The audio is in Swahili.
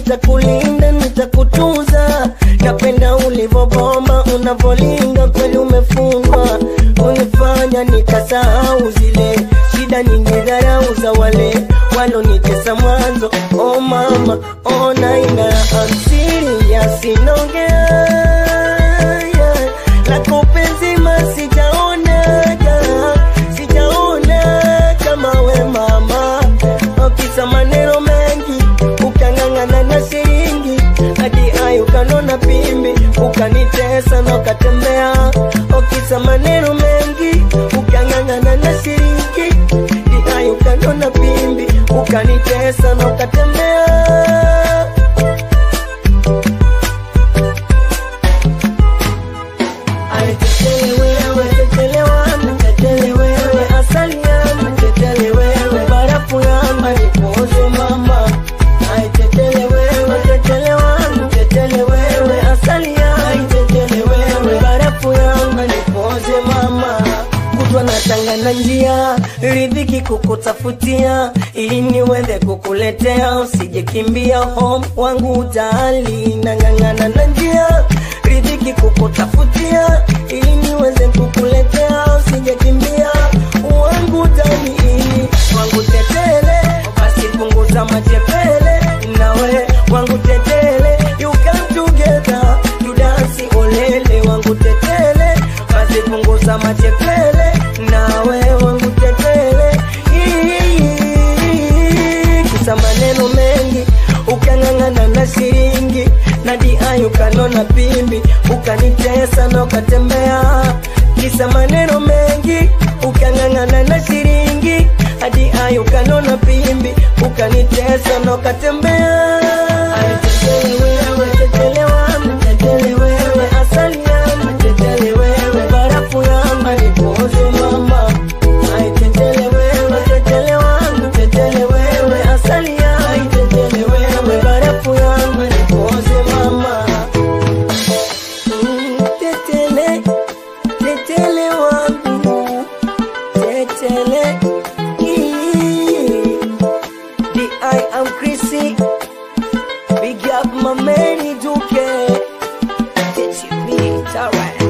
nitakulinda nitakutunza napenda ulivobomba unavolinga kweli umefungwa unifanya nikasahau zile shida nyingi dharau za wale walonitesa mwanzo oh mama oh naina I'm serious inaongea yeah. lako penzi masijaonaga sijaona kama we mama okisa maneno mengi ukang'ang'ana na shilingi hadi ayo ukanona pimbi ukanitesa na ukatembea okisa maneno mengi ukang'ang'ana na shilingi hadi ayo ukanona pimbi ukanitesa na ukatembea Tetele wewe, tetele wangu, tetele wewe, asali yangu, tetele wewe, barafu yangu, nipoze mama. Ai, tetele wewe, tetele wangu, tetele wewe, asali yangu, tetele wewe, barafu yangu, nipoze mama. Kutwa natanga na njia, ridhiki kukutafutia, ili niweze kukuletea, usije kimbia home wangu ujali, nang'ang'ana na njia riziki kukutafutia ili niweze kukuletea usijakimbia wangu tani wangu tetele basi punguza machepele nawe wangu tetele you come together to dance olele wangu tetele basi punguza machepele nawe wangu tetele kisa maneno mengi ukang'ang'ana na shilingi nadi ayo ukanona pimbi ukanitesa na ukatembea kisa maneno mengi ukang'ang'ana na shilingi hadi ayo ukanona pimbi ukanitesa na ukatembea Ay, tetele wewe, tetele wangu, tetele wewe, asali yangu, tetele wewe, barafu yangu, nipoze mama. Ay, tetele wewe, tetele wangu, tetele wewe, asali yangu, tetele wewe, barafu yangu, nipoze mama. Mm, tetele, tetele wangu, tetele. Ii. I am Chrissy. Big up my man, Duke. Get you beat, alright.